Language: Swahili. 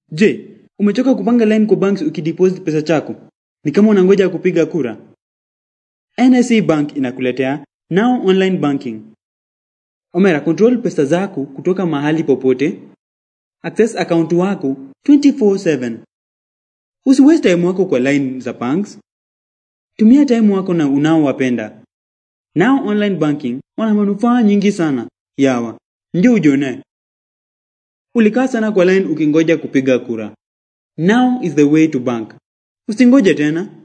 Je, umechoka kupanga line kwa banks ukideposit pesa chako? Ni kama unangoja kupiga kura? NSE Bank inakuletea Now Online Banking. Omera, control pesa zako kutoka mahali popote. Access account wako 24/7. Usiwaste time wako kwa line za banks. Tumia time wako na unaowapenda. Now Online Banking wana manufaa nyingi sana. Yawa, ndio ujione. Ulikaa sana kwa line ukingoja kupiga kura. Now is the way to bank. Usingoje tena.